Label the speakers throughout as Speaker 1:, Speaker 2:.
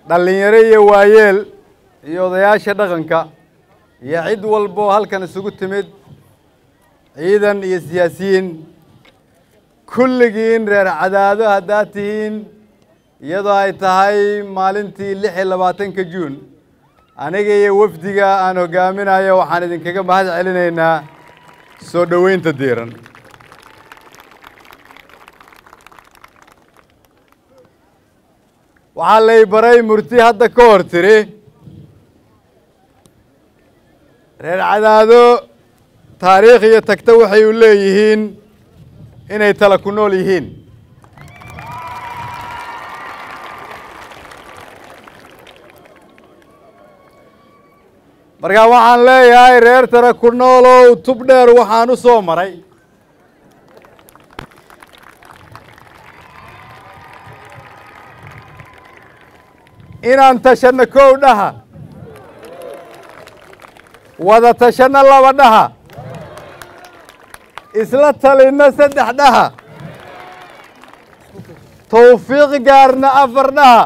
Speaker 1: dhallinyaro iyo waayeel iyo odayaasha dhaqanka iyo cid walboo halkan isugu timid ciidan iyo siyaasiyiin kulligiin reer cadaado haddaad tihiin iyadoo ay tahay maalintii lix iyo labaatanka juun aniga iyo wafdiga aan hogaaminayo waxaan idinkaga mahad celinaynaa soo dhoweynta diiran waxaa lay baray murti hadda ka hor tiri reer cadaado taariikh iyo tagta waxay u leeyihiin inay tala ku nool yihiin markaa waxaan leeyahay reer tala ku noolow tub dheer waxaan u soo maray inaan tashanno kow dhaha wada tashanno laba dhaha isla talinno saddex dhaha tawfiiq gaarna afar dhaha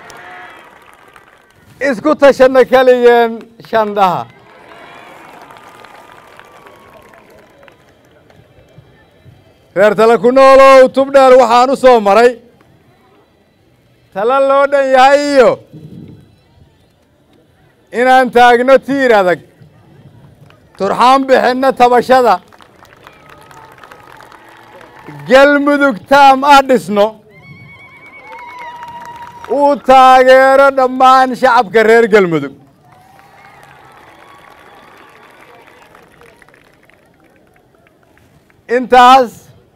Speaker 1: isku tashanno keligeen shan dhaha reer tala ku noolow tub dheer waxaan u soo maray tala loo dhan yahay iyo inaan taagno tiir adag turxaan bixinno tabashada galmudug taam ah dhisno uu taageero dhammaan shacabka reer galmudug intaas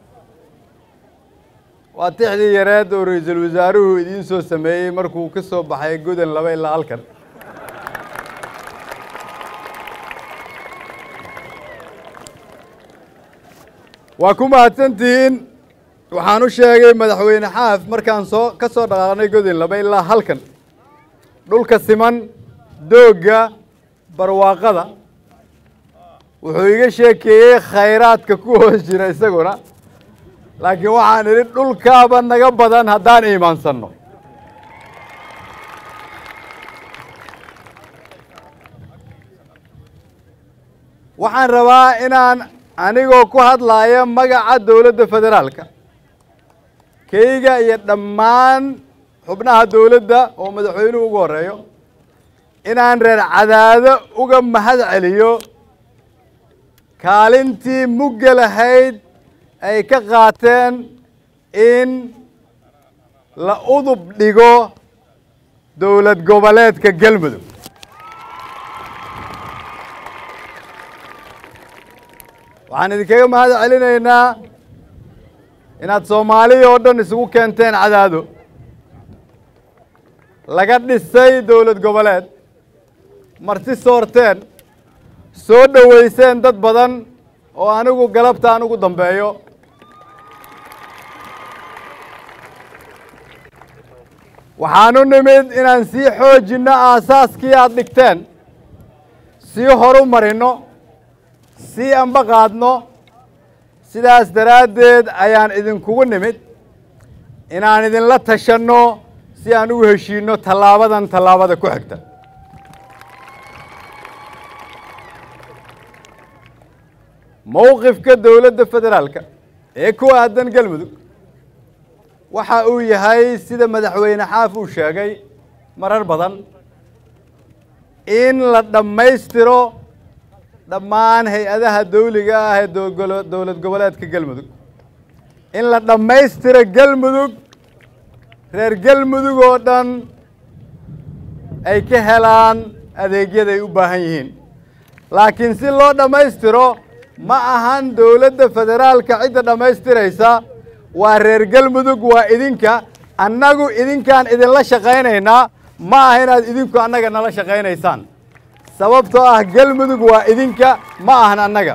Speaker 1: waa tixdii yareed oo ra-iisul wasaaruhu idiin soo sameeyey markuu ka soo baxay godan laba ilaa halkan waa ku mahadsantihiin waxaan u sheegay madaxweyne xaaf markaan soo ka soo dhaqaaqnay godin laba ilaa halkan dhulka siman doogga barwaaqada wuxuu iga sheekeeyey khayraadka ku hoos jira isaguna laakiin waxaan idhi dhulkaaba naga badan haddaan iimaansanno waxaan rabaa inaan anigoo ku hadlaaya magaca dowladda federaalka keyga iyo dhammaan xubnaha dowladda oo madaxweynuhu ugu horeeyo inaan reer cadaado uga mahad celiyo kaalintii mugga lahayd ay ka qaateen in la udub dhigo dowlad goboleedka galmudug waxaan idinkaga mahad celinaynaa inaad soomaaliya oo dhan isugu keenteen cadaado laga dhisay dowlad goboleed marti soorteen soo dhoweyseen dad badan oo anigu galabta aan ugu dambeeyo waxaanu nimid inaan sii xoojinno aasaaskii aada dhigteen sii horu marinno sii anba qaadno sidaas daraaddeed ayaan idinkugu nimid inaan idinla tashanno si aan ugu heshiinno tallaabadan tallaabada ku xigta mowqifka dowladda federaalka ee ku aadan galmudug waxa uu yahay sida madaxweyne xaaf uu sheegay marar badan in la dhammaystiro dhammaan hay-adaha dawliga ah ee dowlad goboleedka galmudug in la dhammaystiro galmudug reer galmudug oo dhan ay ka helaan adeegyaday u baahan yihiin laakiin si loo dhammaystiro ma ahan dowladda federaalka cidda dhammaystiraysa waa reer galmudug waa idinka annagu idinkaan idinla shaqaynaynaa ma aha inaad idinku annaga nala shaqaynaysaan sababtoo ah galmudug waa idinka ma ahan annaga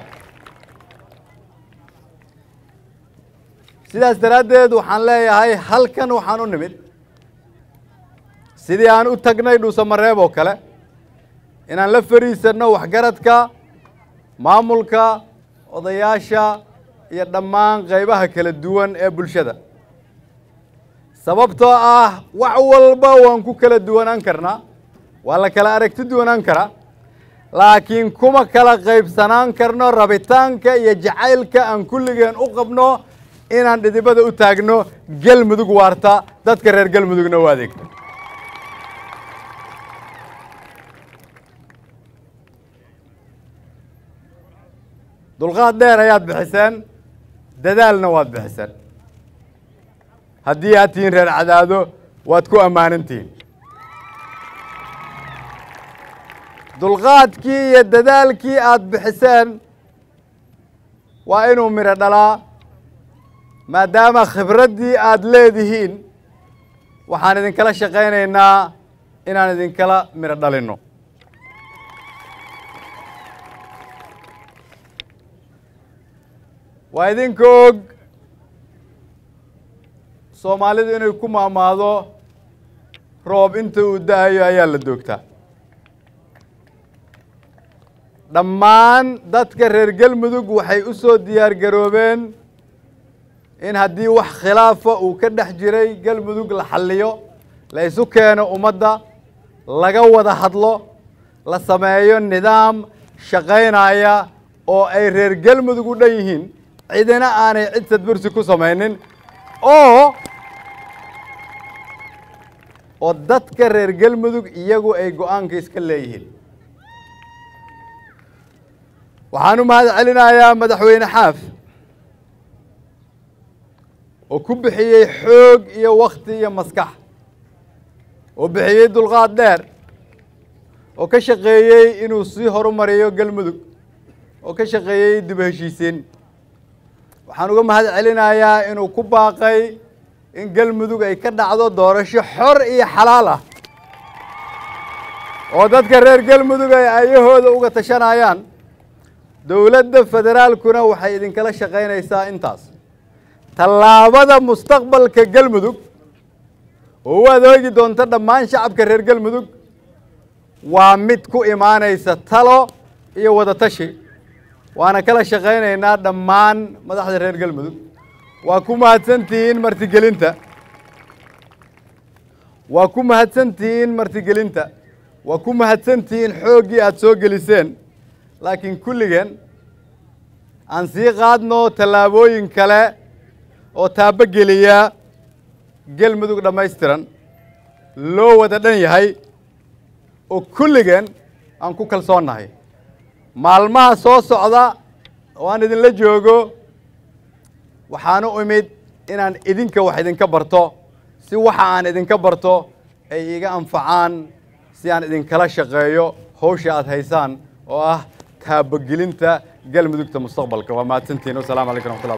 Speaker 1: sidaas daraaddeed waxaan leeyahay halkan waxaan u nimid sidii aan u tagnay dhuusamareeb oo kale inaan la fariisanno waxgaradka maamulka odayaasha iyo dhammaan qaybaha kala duwan ee bulshada sababtoo ah wax walba waan ku kala duwanaan karnaa waa la kala aragti duwanaan karaa laakiin kuma kala qaybsanaan karno rabitaanka iyo jacaylka aan kulligeen u qabno inaan dhidibada u taagno galmudug waarta dadka reer galmudugna u adeegto dulqaad dheer ayaad bixiseen dadaalna waad bixiseen haddii aad tihiin reer cadaado waad ku ammaanan-tihiin dulqaadkii iyo dadaalkii aad bixiseen waa inuu midho dhalaa maadaama khibraddii aad leedihiin waxaan idinkala shaqaynaynaa inaan idinkala midho dhalinno waa idinka og soomaalidu inay ku maamaado roob inta uu da-ayo ayaa la doogtaa dhammaan dadka reer galmudug waxay u soo diyaar garoobeen in haddii wax khilaafa uu ka dhex jiray galmudug la xalliyo la isu keeno ummadda laga wada hadlo la sameeyo nidaam shaqaynaya oo ay reer galmudug u dhan yihiin cidina aanay cid sadbursi ku samaynin oo oo dadka reer galmudug iyagu ay go-aanka iska leeyihiin waxaan u mahad celinayaa madaxweyne xaaf oo ku bixiyey xoog iyo wakti iyo maskax oo bixiyey dulqaad dheer oo ka shaqeeyey inuu sii horumariyo galmudug oo ka shaqeeyey dib heshiisiin waxaan uga mahad celinayaa inuu ku baaqay in galmudug ay ka dhacdo doorasho xor iyo xalaal ah oo dadka reer galmudug ay ayahooda uga tashanayaan dowladda federaalkuna waxay idinkala shaqaynaysaa intaas tallaabada mustaqbalka galmudug oo u adeegi doonta dhammaan shacabka reer galmudug waa mid ku imaanaysa talo iyo wada tashi waana kala shaqaynaynaa dhammaan madaxda reer galmudug waa ku mahadsantihiin martigelinta waa ku mahadsantihiin martigelinta waa ku mahadsantihiin xooggii aada soo geliseen laakiin kulligeen aan sii qaadno tallaabooyin kale oo taabogeliya galmudug dhammaystiran loo wada dhan yahay oo kulligeen aan ku kalsoonnahay maalmaha soo socda oo aan idinla joogo waxaanu imid inaan idinka wax idinka barto si waxa aan idinka barto ay iga anfacaan si aan idinkala shaqeeyo hawsha aada haysaan oo ah taabogelinta galmudugta mustaqbalka waa mahadsantihin wasalaamu calaykum raxmatullah